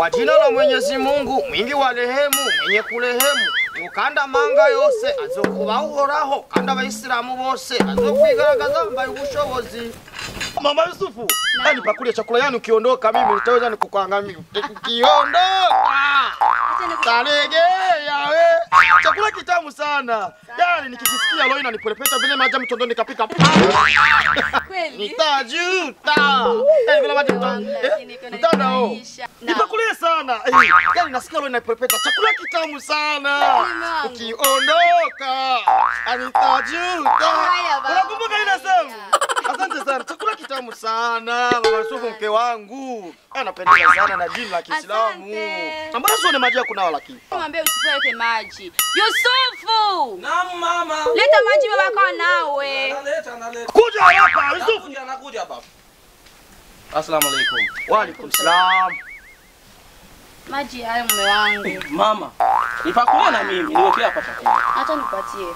Kwa jina la Mwenyezi Mungu mwingi wa rehemu mwenye kurehemu ukanda manga yose azokuba uhoraho kandi abayisilamu bose azokwigaragaza mbaye ubushobozi Mama Yusufu, yani pakuli ya chakula yani ukiondoka mimi nitaweza nikukuangamia. Ukiondoka taregea we. Chakula kitamu sana. Yani nikikisikia leo inanipolepeta vile maji ya mtondoni nikapika. Kweli? Nitajuta. Yani vile maji mtondoni. Lakini kuna Mtandao. maisha. Nipakulie sana. Eh, Yani nasikia leo inanipolepeta. Chakula kitamu sana. Mama. Ukiondoka. Anitajuta. Haya, baba. Unakumbuka ile sehemu? Asante sana. Chakula kitamu sana. Mama Yusufu mke wangu. Anapendeza sana na dini la Kiislamu. Asante. Ambayo sio ni maji ya kunawa lakini. Mwambie Yusufu alete maji. Yusufu! Naam mama. Leta maji baba kwa nawe. Naleta naleta. Kuja hapa Yusufu. Nakuja nakuja hapa. Asalamu alaikum. Wa alaikum salam. Maji hayo mume wangu. Mama. Nipakulie na mimi niwekee hapa chakula. Acha nipatie.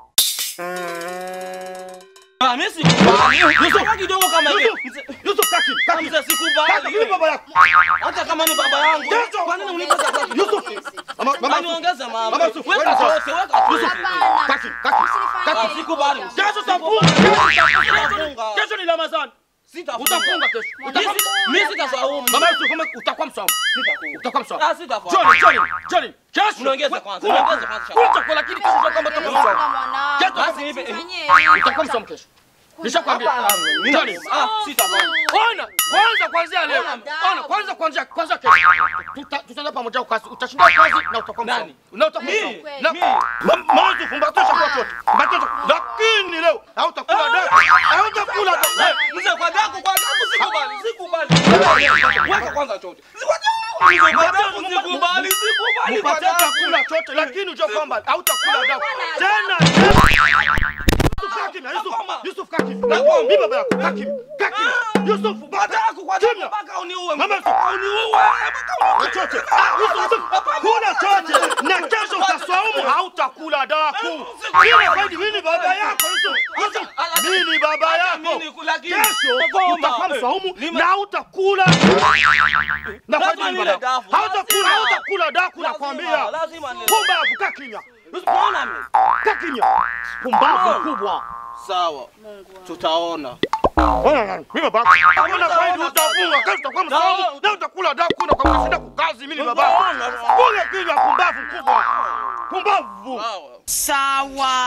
Ah, mimi sikubali. Yusuf kidogo kama hiyo. Yusuf kaki. Kaki. Mzee Kaki sikubali. yule baba yako. Hata kama ni baba yangu. Yesu. Kwa nini unipe chakula? Yusuf. Mama mama Mama niongeze mama. Mama Yusuf, Weka wewe ni chote, weka chote. Hapana. Kaki. Kaki. Ah, sikubali. Kesho tafunga. Sitafunga. Kesho ni Ramadhani. Sitafunga. Utafunga kesho. Mimi si- Mimi sitasaumu. Mama Yusuf kama utakuwa msomo. Sitafunga. Utakuwa msomo. Ah, sitafunga. Johnny, Johnny, Johnny. Kesho. Unaongeza kwanza, Kula- unaongeza kwanza. Kula chakula lakini kesho utakuwa utakuwa msomo. Kesho Basi nipe. utakuwa msomo kesho. Nishakwambia. Hapana, mimi- Johnny. Ah, sitafanya. Ona, kwanza kuanzia leo. Ona, kwanza kuanzia kwanza kesho. Tuta- Tutaenda pamoja kazi. Utashinda kazi na utakuwa msomo. Nani? Na utakuwa Mimi? msomo. Kweli. Na Ma- Mwanzo fumbatisha kwa chote. Fumbatisha. Lakini leo hautakula daku. Hautakula daku. Mzee kwa daku kwa daku sikubali. Sikubali. Weka kwanza chote. Mzee kwa daku sikubali. Sikubali kwa Upatie daku. chakula chote lakini ujue kwamba hautakula daku. Tena. Yusuf Kakim, Yusuf, Yusuf Kakim. Nakwambia. Mimi baba yako Kakim. Kakim. Yusuf Kwa daku kwa daku Kimya. mpaka uniue. Mama, uniue. Mpaka Na chote. Ah, Yusuf, Yusuf. Kula chote. Na kesho utaswaumu hautakula daku. Kila faidi mimi ni baba yako Yusuf. Yusuf. Mimi ni baba yako. mimi lakini Kesho Goma. utakuwa msaumu Nime- na hautakula na Lazima faidi nile baba. dafu. Hautakula, Lazima. hautakula daku Lazima, nakwambia. lazima nile. Pumbavu, kaa kimya. Yusuf, Mbona mimi? kaa kimya. Pumbavu kubwa. Sawa. Tutaona. Ona nani? Mimi baba. Kama na faidi utafunga, kesho utakuwa msaumu na utakula daku na kwa kushinda kukazi mimi ni baba. Kule kimya pumbavu kubwa. Pumbavu. Sawa.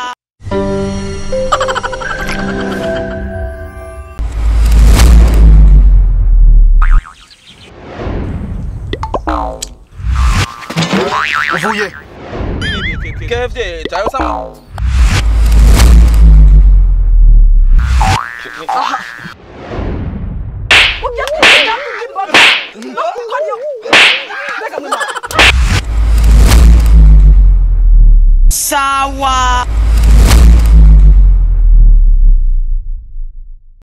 Uvuye. KFC, tayo sama. Sawa.